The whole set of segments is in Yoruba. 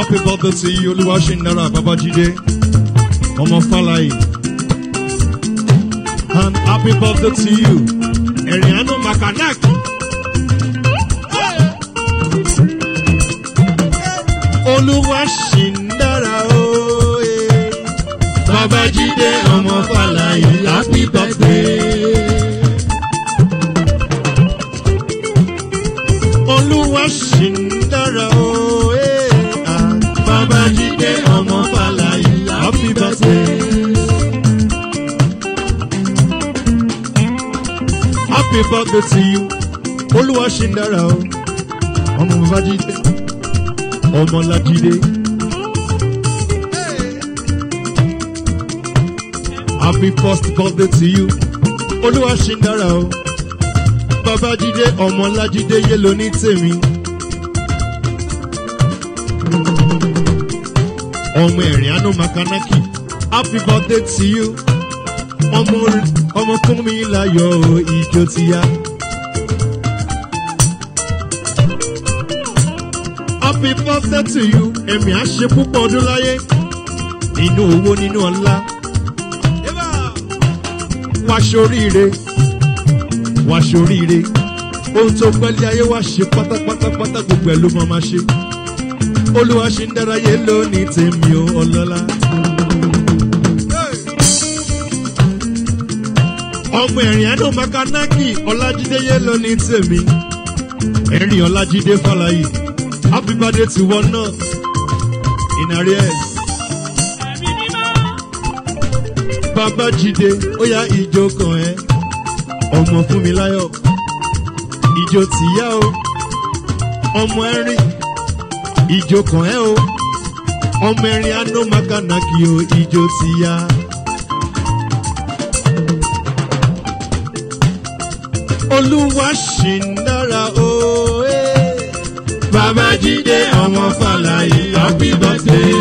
happy birthday to you olúwaṣẹ́ndára babájídé ọmọ fàlàyé and happy birthday to you ẹ̀rìn àánú makanaki. olúwaṣẹ́ndára ooo. babájídé ọmọ fàlàyé happy birthday. olúwa ṣì ń dára o. eh, ah. babájídé ọmọ fàlàyé happy birthday. happy birthday to you olúwa ṣì ń dára o. ọmọ babájídé ọmọ lájídé. happy first birthday to you olúwa ṣì ń dára o babájídé ọmọlájídé yé ló ní tèmi. ọmọ ẹ̀rìn àánú makanaki happy birthday to you. ọmọ ọmọ fún mi láyọ̀ o, ìjó ti yá. happy birthday to you ẹ̀mí á ṣe púpọ̀ ọdún láyé nínú owó nínú ọlá. wá ṣoríire wá ṣoríire ohun tó pẹ́lẹ́ ayé wá ṣe pátápátápátá gbogbo ẹ̀ ló máa ma ṣe olúwa ṣe ń dárayé lónìí tèmi ò ọlọ́lá. ọmọ ẹ̀rìn àánú makanaki ọlájídéyé lónìí tèmi ẹ̀rìn ọlájídé fàlàyé happy birthday to one náà in arrears. babájídé ó yá ìjó kan ẹ́ ọmọ fún mi láyọ̀ ìjó tìyá o ọmọ ẹ̀rín ìjó kan ẹ́ o ọmọ ẹ̀rín anó makanaki o ìjó tìyá. olúwa ṣì ń dára o. eh. babájídé ọmọ fàlàyé happy birthday.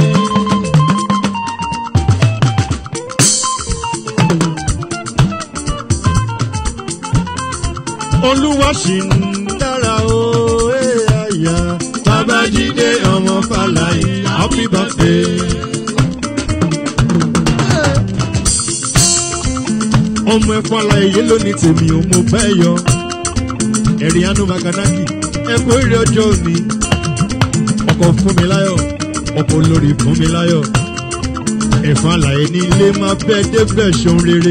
olúwa ṣì ń dára o ẹ àyà babájídé ọmọ fàlàyé happy birthday. ọmọ ẹ fàlàyé yé lónìí tèmi ò mo bẹ́ yọ ẹ̀rí anú makanaki ẹ kú èrè ọjọ́ òní ọkọ̀ fún mi láyọ̀ ọkọ̀ olórí fún mi láyọ̀ ẹ̀fọn àlàyé ní ilé máa bẹ́ẹ̀ débẹ̀ ṣeun rere.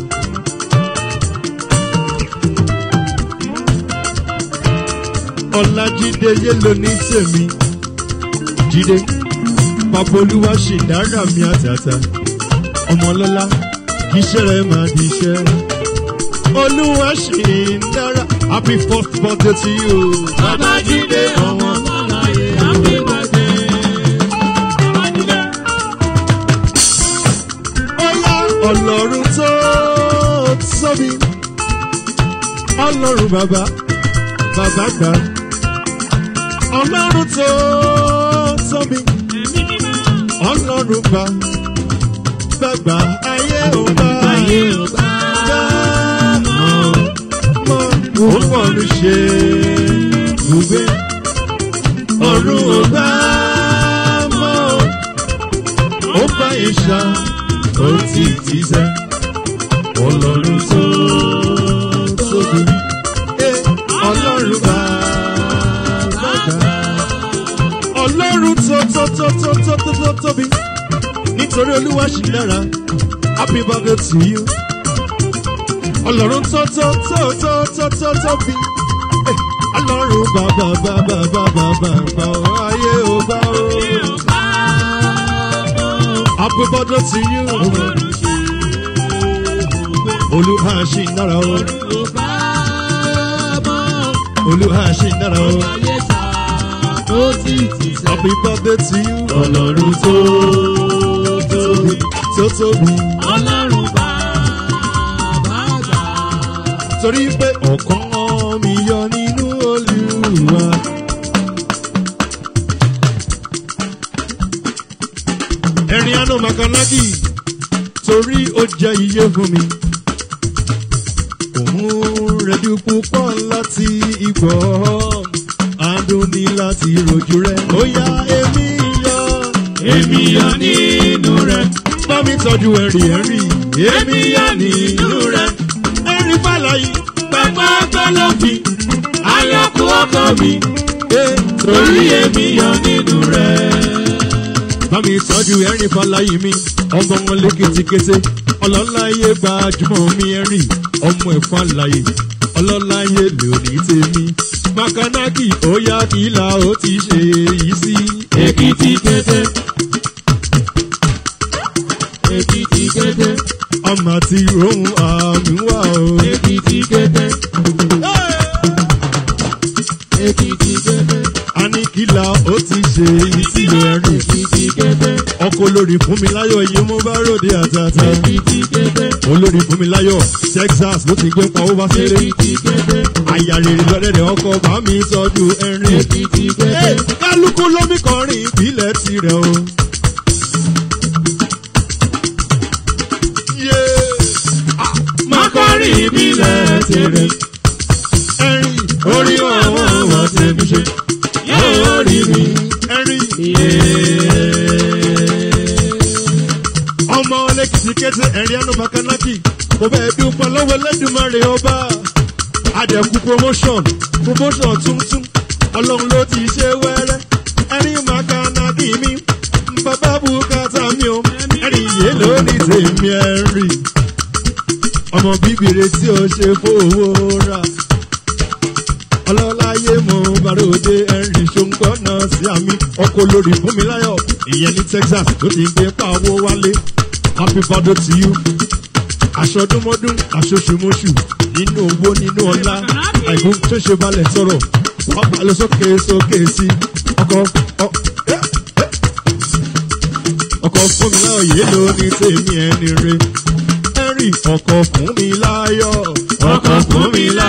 ọlájídé yé ló ní tèmi jíde bàbá olúwa ṣì dára mi àtàtà ọmọlọ́lá kì í ṣẹ̀rẹ̀ máa di iṣẹ́ olúwa ṣì ń dára happy first birthday to you. Babájídé ọmọ Fọláyé, happy birthday. Babájídé. ọlá ọlọ́run tó tóbi ọlọ́run bàbá bàbá gbà ọlọ́run tó tóbi Ẹ̀mí mímọ́. ọlọ́run gbà gbàgbà ayé ò bá Ayé ò bá mọ̀ mọ̀ ó fọ̀run ṣe gbùgbé ọ̀run ò bá mọ̀ ó bá ìṣá ó ti ti sẹ́ ọlọ́run tó tóbi Eh, ọlọ́run bá gbàgbà ọlọ́run tó tó tó tó tó tó tó tóbi nítorí olúwa ṣì dára happy birthday to you ọlọ́run tó tó tó tó tó tó tóbi Eh, ọlọ́run bàbá bàbá bàbá bàbá ayé ò bá o Ayé ò bá mọ̀. happy birthday to you Ọlọ́run ṣe gbogbo. olúwa ṣì dára o Ọlọ́run ò bá mọ̀. olúwa ṣì dára o Ayé ta ó sì ti sẹ́. happy birthday to you Ọlọ́run tó tóbi. tó tóbi Ọlọ́run bàbá àgbà. torí pé ọ̀kan mi yọ nínú olúwa. ẹ̀rín àná makanaki torí ó jẹ́ iye fún mi. òun rẹ̀dí púpọ̀ láti ìgbọ́ àádùn ní láti rojú rẹ̀. ó yá èmi èmi yọ nínú rẹ̀. bá mi tọ́jú ẹ̀rì ẹ̀rì èmi yọ nínú rẹ̀. ẹ̀rì fàlàyé Pápá pẹ́lọ́fì, ayọ̀kú ọkọ mi, torí èmi yọ nínú rẹ̀. bá mi tọ́jú ẹ̀rì fàlàyé mi ọmọ wọn léketekete ọlọ́láyé gbajúmọ̀ mi ẹ̀rì ọmọ ẹ̀ fàlàyé ọlọ́láyé lónìí tèmi makanaki ó yá kìlà ó ti ṣe èyí sí. Èkìtì kété. Èkìtì kété. ọmọ àti rohun àmì wà o. Èkìtì kété. Èkìtì kété. a ní kìlà ó ti ṣe èyí sí ẹ̀rì. Èkìtì kété. ọkọ olórí fún mi láyọ̀ iye mo bá ròde àtàtà. Èkìtì kété. olórí fún mi láyọ̀ texas ló ti gbé pa ó bá ṣeré. Èkìtì kété. àyà rèrè lọ́dẹ̀dẹ̀ ọkọ̀ bá mi sọ́jú ẹ̀rín. Èkìtì kété. kálukú lómi kọrin ìbílẹ̀ tirẹ̀ o. Mákọ́rì ìbílẹ̀ tèrè. ẹ̀rín Orí àwọn ọmọ tèmi ṣe. Yóò rí mi. ẹ̀rín Yéé. ọmọ lẹ́kìtì kẹ́tẹ́ ẹ̀rín ẹnu bakanaki kò bẹ́ẹ̀ bí pọ̀ lọ́wọ́ lẹ́dùnmọ́rẹ́ ọba àdẹ̀kù promotion promotion tuntun ọlọ́run ló ti ṣe wẹ́rẹ́ ẹ̀rín makanaki mi bàbá bùkátà mi o ẹ̀rín yé lórí tèmi ẹ̀rín ọmọ bíbèrè tí o ṣe fowó rà ọlọ́láyé mo bàròdé ẹ̀rín ṣòǹgbọ́nà sí àmì ọkọ̀ olórí fún mi láyọ̀ ìyẹn ní texas tó ti gbé pàwọ́ wálé happy birthday to you aṣọdúnmọ́dún aṣoṣùmọ́ṣù nínú owó nínú ọlá àìkú tó ṣe balẹ̀ sọ̀rọ̀ pápá lọ sókè sókè sí ọkọ̀ ọ ẹ, ẹ. ọkọ̀ fún mi láyọ̀ yé ló ní tèmi ẹni re ẹ̀rì ọkọ̀ fún mi láyọ̀ Ọkọ̀ fún mi lá.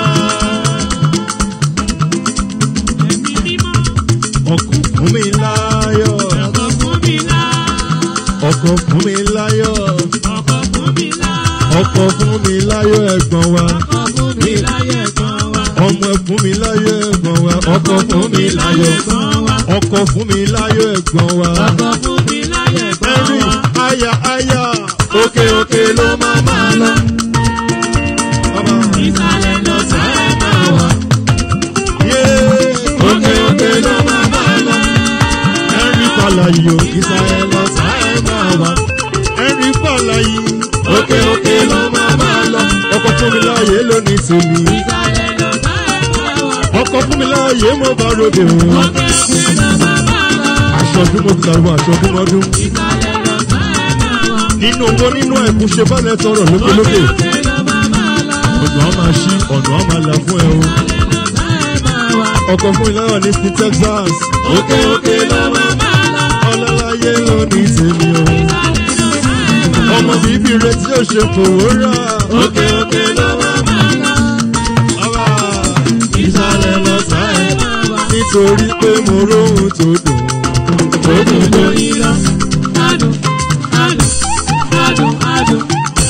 ọkọ̀ fún mi láyọ̀ Ọkọ̀ fún mi lá. ọkọ̀ fún mi láyọ̀ Ọkọ̀ fún mi lá. ọkọ̀ fún mi láyọ̀ ẹ̀gbọ́n wa Ọkọ̀ fún mi láyé kan wá. ọmọ ẹ̀ fún mi láyọ̀ ẹ̀gbọ́n wa ọkọ̀ fún mi láyọ̀ kan wá. ọkọ̀ fún mi láyọ̀ ẹ̀gbọ́n wa Ọkọ̀ fún mi láyé kan ẹ̀rì wá. àyà àyà Òkè òkè ló máa máa lọ. bàbá Ìsàlẹ̀ lọ sáré máa wà. yé Òkè òkè ló máa máa lọ. ẹ̀rì fàlàyé o ìsàlẹ̀ lọ sáré máa wá ẹ̀rì fàlàyé Òkè òkè ló máa máa lọ. ọkọ̀ fún mi láyé lónìí tèmi Ìsàlẹ̀ lọ sáré máa wà. ọkọ̀ fún mi láyé mo bá ròde o Òkè òkè ló máa máa lọ. aṣọ́dún mo ti dàrú aṣọ́dúnmọ́dún Ìsàlẹ̀ lọ sáré máa wà. nínú owó nínú ẹ̀kú ṣe bálẹ̀ tọrọ lókèlókè Òkè ló máa máa lọ. ọ̀nà á máa ṣí ọ̀nà á máa là fún ẹ o Ìsàlẹ̀ lọ sáré máa wà. ọkọ̀ fún ìlànà ní sí texas Òkè òkè ló máa máa lọ. ọlọ́láyé ló ní tèmi o Ìsàlẹ̀ lọ sáré máa wà. ọmọ bíbí rẹ tí ó ṣe fòwò rà Òkè òkè ló máa máa lọ. ọba Ìsàlẹ̀ lọ sáré máa wà. nítorí pé mo róhun tó dùn tó dùn Òdòdó lórí. iná. Adùn, adùn, adùn, adùn.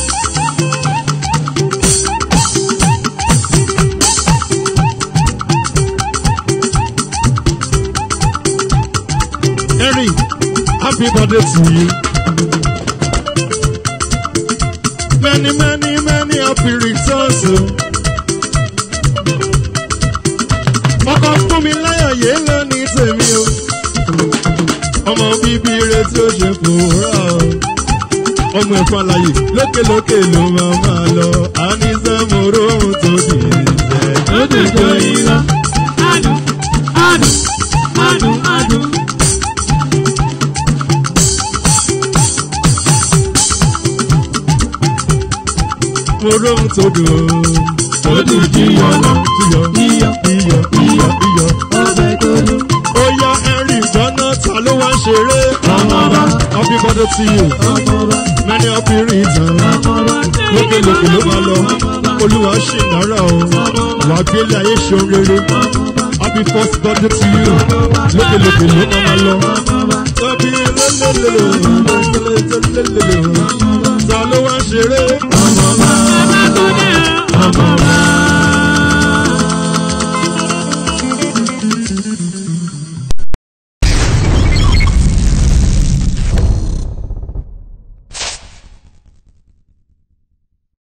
Henry, happy birthday to you. Many, many, many happy returns. o. Ọkọ̀ fún mi láyọ̀ yé lónìí tèmi o. Ọmọ bíbí rẹ tí ó ṣe fòórà o. Ọmọ ẹ̀fọn àlàyé lókèlókè ló máa máa lọ. A ní sẹ́mọ̀rọ̀ ohun tó dì í jẹ́. Òdòdó iná. Adùn, adùn, adùn, adùn. Mo róhun tó dùn o. Tó dùn jíyọ̀ lọ. Iyọ̀, Iyọ̀, iyọ̀, iyọ̀, iyọ̀. ọbẹ̀ tó dùn. ó yá henry gbọ́nà ta ló wá ń ṣeré. Ọmọba. happy birthday to you Ọmọba, many happy returns. ọmọba. lókèlókè ló máa lọ olúwa ṣì náírà o wàá gbélé ayé ṣeun rere happy first birthday to you lókèlókè ló máa máa lọ. tọ́bí lélẹ́lẹ́lẹ́ ta ló wá ń ṣeré.